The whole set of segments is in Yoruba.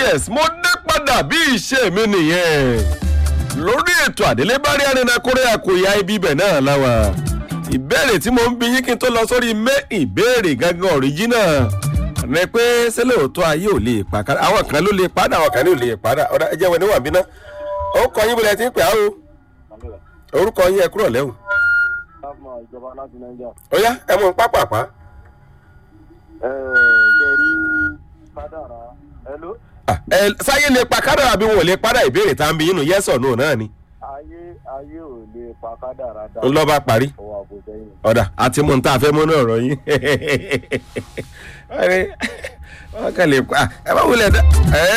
yes mo dé padà bí ìṣe mi nìyẹn lórí ètò àdélébárí arìnrìnàkúrẹ́ àkòyà ibi ibẹ̀ náà láwa ìbéèrè tí mo ń bi yín kí n tó lọ sórí mé ìbéèrè gangan ọ̀ríjínà rẹ pé sẹ́lẹ̀ òótọ́ ayé ò lè pa kára àwọn kan ló lè padà àwọn kan ló lè padà ọ̀dà ẹ jẹ́ wẹ̀ níwọ̀n bí ná orúkọ yín bọ̀lẹ̀ tí ń pè á o orúkọ yín ẹ kúrò lẹ́hùn láàmú ìjọba láti nàìjíríà. ó yá ẹ mú un pápápá ẹ ṣe rí kádàrá hello Ah, ẹ sáyé lè pa kádàrà bí wọn ò lè padà ìbéèrè tá à ń bi yín nù yes or no náà ni ayé ayé ò lè pa kádàrá dá ń lọ́ bá parí. ọwọ́ àbòsẹ́yìn. ọ̀dà àti mú un tá a fẹ́ mú ní ọ̀rọ̀ yín wọ́n ní wọ́n kàn lè pa ẹ bá wulẹ̀ dá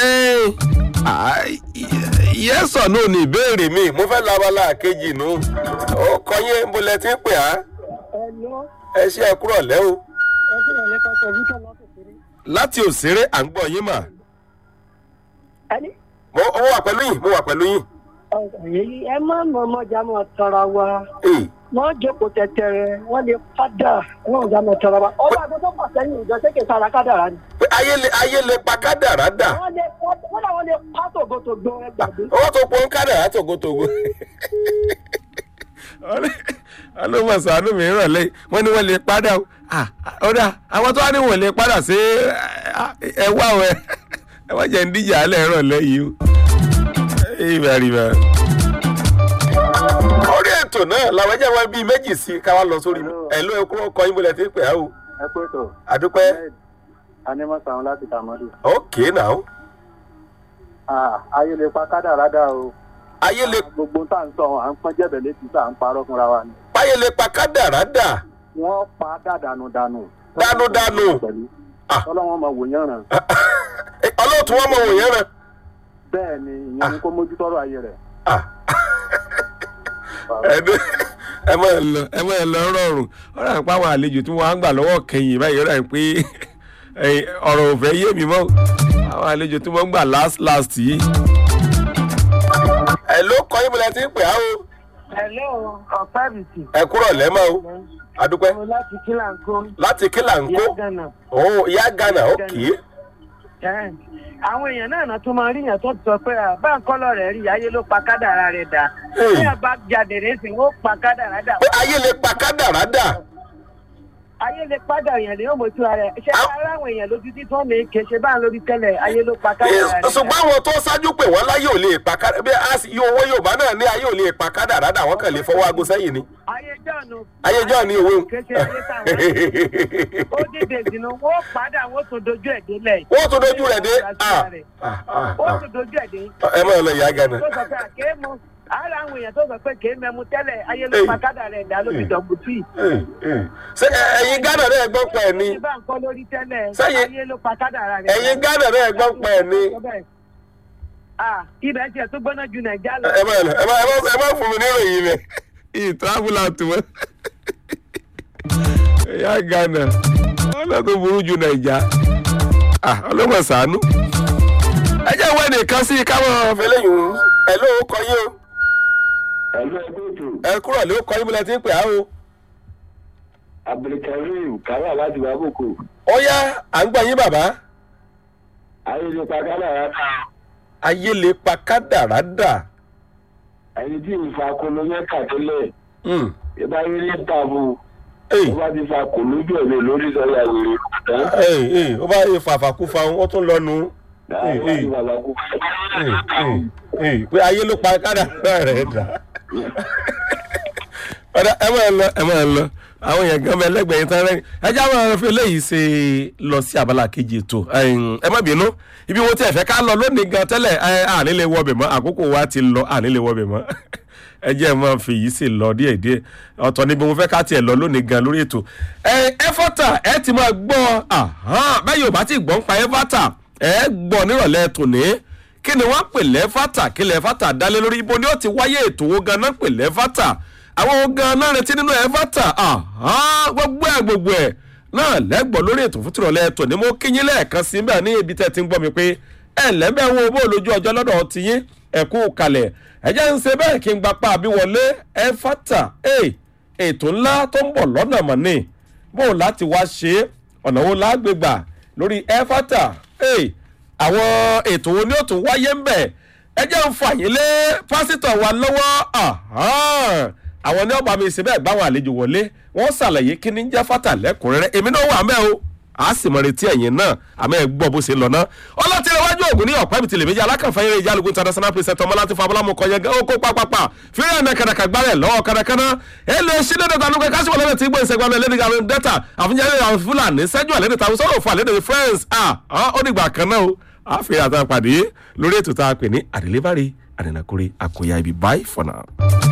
yẹ́sọ̀ náà ní ìbéèrè mi mo fẹ́ la abala kejì nù ó kọ́ yín bó lẹ ti ń pè á Ẹ̀lọ́ ẹ ṣe ẹ kúrọ̀ lẹ́ o ẹgbẹ́ ìrọ̀lẹ́ kan sọ wíkẹ́ lọ́kùnrin. láti òṣèré à ń gbọ́ yín mà Ẹni mo mo wà pẹ̀lú yín mo wà pẹ̀lú yín èyí ẹ má mọ ọmọjà mọ tọra wa Ee, wọ́n jókòó tẹ̀tẹ̀rẹ̀ wọ́n lè padà wọ́n jà mọ tọra wa. ọba àgbẹ̀ tó pọ̀ sẹ́yìn ìjọ sékè sára kádàrá ni. pé ayé lè ayé lè pa kádàrá dà wọ́n lè wọ́n làwọn lè pa tògótògbó ẹ gbàgbé. owó tó pọn kádàrá tògótògó ọlọ́mọ sàánú mi ràn lẹ́yìn wọ́n ní wọ́n lè padà o Ah, ọ̀dà àwọn tó wá ní wọ́n lè padà sí ẹ wá o ẹ ẹ wọ́n jẹ́ ń díjà alẹ́ ràn lẹ́yìn o ìbá rí bá. orí ètò náà làwọn ẹjẹ wọn bíi méjì sí ká wá lọ sórí ẹ̀lú ẹ̀kú ọkọ̀ yín bọ̀lẹ̀ tí ń pè á o ẹ pé tó àdúpẹ́ anímọ̀sán láti tàmọ́dù. ókè náà ayé lè pa kádàrá dá o ayé lè gbogbo tá à ń sọ à ń pọ́n jẹ́bẹ̀ létí tá à ń parọ́ fúnra wa ni. páyé lè pa kádàrá dà wọ́n pa dàdánù dànù. Dànù dànù. pẹ̀lú Ah. ọlọ́wọ́n máa wò yán ràn. ọlọ́ọ̀tún wọn mọ̀ wòyẹn rẹ. bẹ́ẹ̀ ni ìyẹn ni kó mójútọ́rọ̀ ayé rẹ̀. Ah. ẹdun ẹ máa lọ ẹ máa lọ rọrùn ọ̀rọ̀ àpá àwọn àlejò tí wọ́n á gbà lọ́wọ́ kẹyìn báyìí ọ̀rọ̀ àpé ọ̀rọ̀ ò fẹ́ yé mi mọ́ àwọn àlejò tí wọ́n gbà last last yìí. ẹ ló kọ́ yín bọ́lá tí ń pè á o Ẹ̀lọ́ ọ̀pẹ́bìtì ẹ kúrọ̀ lẹ́mọ̀ o adúpẹ́ láti kílàńkó láti kílà ń kó Gánà. òun ìyá ghana ó kì í àwọn èèyàn náà náà tún máa rí yàn tó ti sọ pé à, bá ń kọ́lọ̀ rẹ̀ rí ayé ló pa kádàrá rẹ̀ dà Hey. bí ẹ bá jáde rẹ̀ sì ó pa kádàrá dà pé ayé lè pa kádàrá dà ayé lè padà èèyàn lè yóò mọ̀ sí ara ẹ̀ ṣé Ah. ara àwọn èèyàn lójú tí wọ́n lè ké ṣe báà lórí tẹ́lẹ̀ ayé ló pa kádàrá rẹ̀ dà ṣùgbọ́n àwọn tó ṣáájú pé wọ́n láyé ò lè pa kádàrá bí a sì- yóò owó yorùbá náà ní ayé ò lè pa kádàrá dà wọ́n kàn lè fọwọ́ aago sẹ́yìn ni ayé jọ̀nù ayé jọ́ ni òwe kéṣe ayé táwọn ó dìde ìdìnnà wọ́n padà wọ́n tún dojú ẹ̀ délẹ̀ wọ́n tún dojú rẹ̀ dé Ah, ah, ah, ó ah. tún dojú ẹ̀ dé ẹ máa lọ ìyá ghana tó sọ pé àkéémù ara àwọn èèyàn tó sọ pé kéé mẹ́mu tẹ́lẹ̀ ayé ló Hey. pa kádàrá rẹ̀ dà lórí dọ̀gbùtì. ṣé ẹ- ẹ̀yin ghana náà gbọ́ pẹ̀ ni bá ń kọ́ lórí tẹ́lẹ̀ Sẹ́yìn- ayé ló pa kádàrá rẹ̀. ẹ̀yin ghana náà gbọ́ pẹ̀ ni Ah, ibẹ̀ tiẹ̀ tó gbóná ju nàìjíríà lọ. ẹ máa lọ ẹ máa ẹ máa- ẹ máa fún mi ní ìròyìn rẹ̀ ìtàbùlà tó wọ́n ìyá ghana ọlọ́dún burú ju nàìjà ọlọ́mọ sànú ẹ jẹ́ wẹ́n nìkan sí káwọn fẹlẹ́yìn ẹ ló kọ yín o ẹ̀lú ẹgbẹ́ ètò ẹ kúrò ló kọ yín bí lẹ ti ń pè á o abdulkareem káwá láti wàbòkò ó yá à ń gbọ́ yín bàbá ayélujára kádàrá náà ayé lè pa kádàrá dà ẹni tí ìfa kolo mẹ́ta tẹ́lẹ̀ Hmm. ìbá yé ní tààbù Hey. ó bá ti fa kolo bí ọ̀lẹ́ lórí sọ́yà wèrè tán Hey, hey, ó bá yẹ fàfàkúfà ó tún lọ nu láti wá sí bàbá kú. Hey, hey, hey, pé ayé ló pa kádàrá rẹ̀ dà ọ̀dà ẹ máa lọ ẹ máa lọ àwọn èèyàn gan mẹlẹgbẹ̀ẹ́ yìí tán rẹ́yìn ẹ já máa fi eléyìí ṣe lọ sí abala kejì ètò Ẹ̀yin, ẹ má bínú ibi wo tí ẹ fẹ́ ká lọ lónìí gan tẹ́lẹ̀ ẹ àní lè wọbẹ̀ mọ́ àkókò wa ti lọ àní lè wọbẹ̀ mọ́ ẹ jẹ́ ẹ máa fi yìí sì lọ díẹ̀ díẹ̀ ọ̀tọ̀ níbi mo fẹ́ ká tiẹ̀ lọ lónìí gan lórí ètò ẹ ẹfọ́tà ẹ ti máa gbọ́ ahán, bẹ́ẹ̀ yóò bá ti gbọ́ ń pa ẹfọ́tà ẹ gbọ́ nírọ̀lẹ́ tòní kí ni wọ́n pè lẹ́fàtà kí lẹ́fàtà dálé lórí ibo ni ó ti wáyé ètò wo ganan pè lẹ́fàtà àwọn wo ganan retí nínú ẹfàtà ahán, gbogbo ẹ̀ gbogbo ẹ̀ náà lẹ́gbọ̀n lórí ètò fún tìrọ̀lẹ́ ètò ni mo kíyín lẹ́ẹ̀kan sí bẹ́ẹ̀ ní ibi tẹ́ ti ń gbọ́ mi pé ẹ lẹ́bẹ̀ wo bó lójú ọjọ́ lọ́dọ̀ ti yín ẹ kú kalẹ̀ ẹ jẹ́ ń ṣe bẹ́ẹ̀ kí n gbapá àbí wọlé ẹfàtà ètò ńlá tó ń bọ̀ lọ́nà mọ̀ ni bó láti wá ṣe é ọ̀nà wo lágbègbà lórí ẹfàtà àwọn ètò wo ni ó tún wáyé ń bẹ̀ ẹ jẹ́ ń fà yín lé pásítọ̀ wa lọ́wọ́ ahán. àwọn ní ọba mi ṣe bẹ́ẹ̀ gbáwọn àlejò wọlé wọ́n ṣàlàyé kí ni ń jẹ́ fátà lẹ́kùnrẹ́rẹ́ èmi náà wà mẹ́ o a sì mọ retí ẹ̀yìn náà àmọ́ ẹ gbọ́ bó ṣe lọ náà ọlọ́tìrẹwájú ògùn ní ọ̀pá ibìtìlẹ̀ méjì alákànfẹ́ eré ìjálùkù international president ọmọláti fabulamu kọyẹ ó kó pápápá fírí ẹ̀nà kàdàkà gbárẹ̀ lọ́wọ́ kàdàkànà èlò ìṣílẹ̀ dọ̀tà nùkẹ́ kásìwọ̀ lẹ́dẹ̀ tí gbọ́ ìṣẹ́gun alẹ́ lẹ́dẹ̀ àwọn dẹ́ta àfihàn àwọn fúlàní sẹ́jú àlẹ́dẹ̀ tàwọn sọ̀rọ̀ fún àlẹ́dẹ̀ friends ah ó dìgbà kan náà o àfi àtàpàdé lórí ètò tá a pè ní àdìlébárí àdìnàkúrẹ́ àkóyá ibi bye for now.